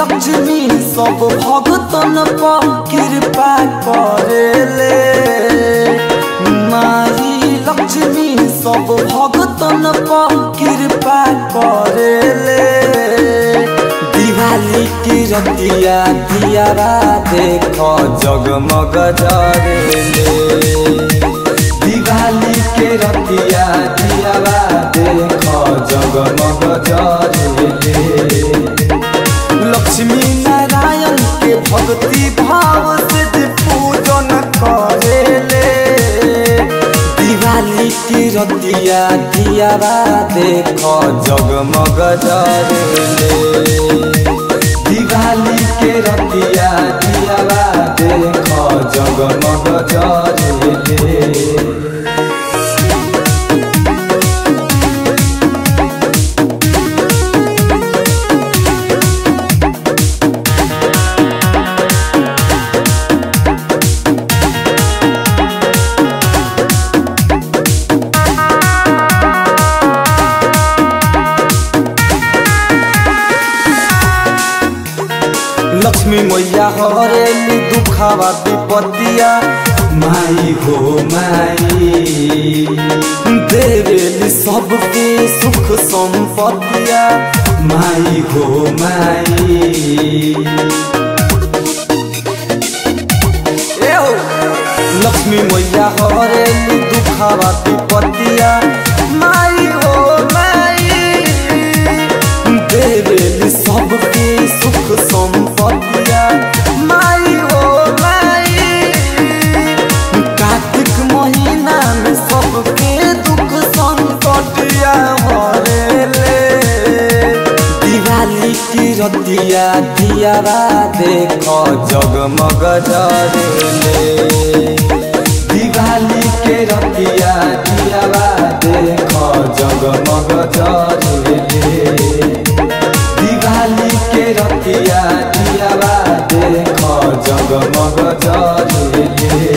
लक्ष्मी सब भगतन पर कृपा करेले माई लक्ष्मी सब भगतन पर कृपा करेले दिवाली की रतिया दियारा देख जगमग जरेले दिवाली के रतिया दियारा देख जगमग जरेले लक्ष्मी नारायण के भक्ति भाव से जे पूजन करेले दिवाली की रतिया दियारा देख जगमग जरेले दिवाली के रतिया दियारा देख जगमग जरेले लक्ष्मी मैया हरेली दुखावा विपत्तिया माई हो माई देवेली सबके सुख संपत्तिया माई हो माई एहो, लक्ष्मी मैया हरेली दुखावा विपत्तिया माई हो माई देवेली सबके सुख संपत्तिया माई हो माई कार्तिक महीना में सबके दुख संकटिया हरेले दिवाली की रतिया दियारा देख जगमग जरेले दिवाली के रतिया दियारा देख जगमग जरेले दिवाली के रतिया दियारा देख जगमग जरेले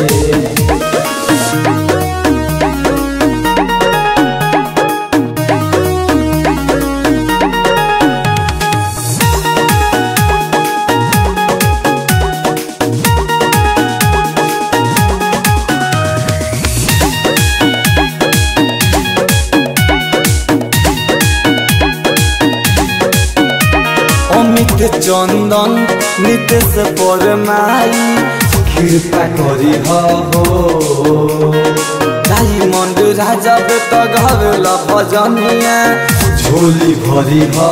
অমিত চন্দন নিতেশ পরমাই কৃপা করি হো ডায়মন্ড রাজা বেত ঘরল ভজনিয়া ঝোলি ভরি হো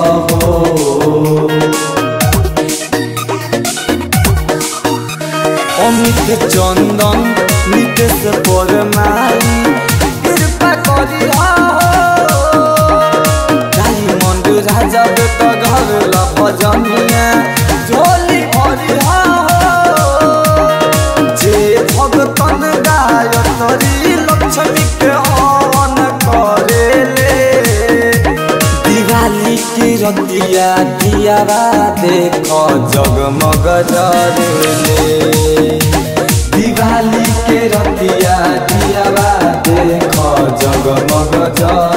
অমিত চন্দন নিতেশ পরমাই কৃপা করি হো डायमंड राजा बेट घर भजनिया झोली भरी हो जे भगतन गायत्री लक्ष्मी के हवन करेले दिवाली की रतिया दियारा देख जगमग जरेले दिवाली के रतिया दियारा देख जगमग जरेले